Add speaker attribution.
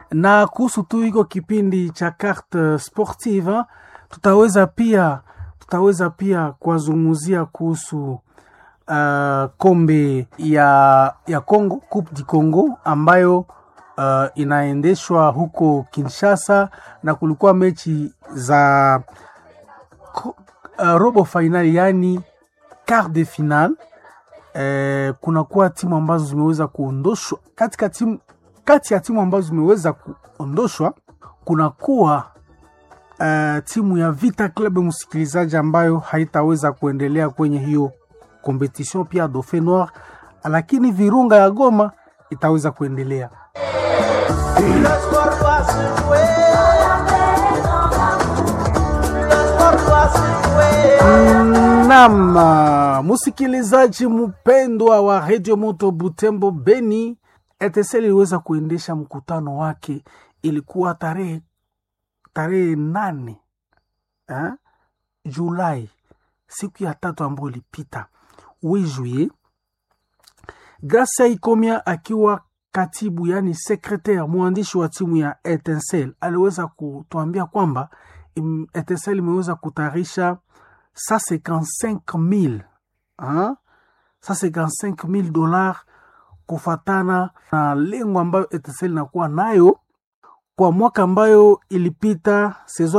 Speaker 1: na kuhusu tu hiko kipindi cha carte sportive tutaweza pia tutaweza pia kuwazungumzia kuhusu uh, kombe ya ya Congo Coupe du Congo ambayo uh, inaendeshwa huko Kinshasa na kulikuwa mechi za ko- uh, robo finali yani quart de finale eh, kunakuwa timu ambazo zimeweza kuondoshwa katika timu kati ya timu ambazo zimeweza kuondoshwa kunakuwa uh, timu ya Vita Club msikilizaji, ambayo haitaweza kuendelea kwenye hiyo competition, pia Dauphin Noir, lakini Virunga ya Goma itaweza kuendelea.
Speaker 2: Le sport doit se jouer. Le sport doit se jouer.
Speaker 1: Naam, msikilizaji mpendwa wa Radio Moto Butembo Beni, ETSL iliweza kuendesha mkutano wake, ilikuwa tarehe tarehe nane eh, Julai, siku ya tatu ambayo ilipita juillet. Gracia Ikomia akiwa katibu yani sekretare mwandishi wa timu ya Etincelle aliweza kutuambia kwamba im- Etincelle imeweza kutayarisha 155,000 hein? 155,000 dollars kufatana na lengo ambayo Etincelle inakuwa nayo kwa mwaka ambayo ilipita saison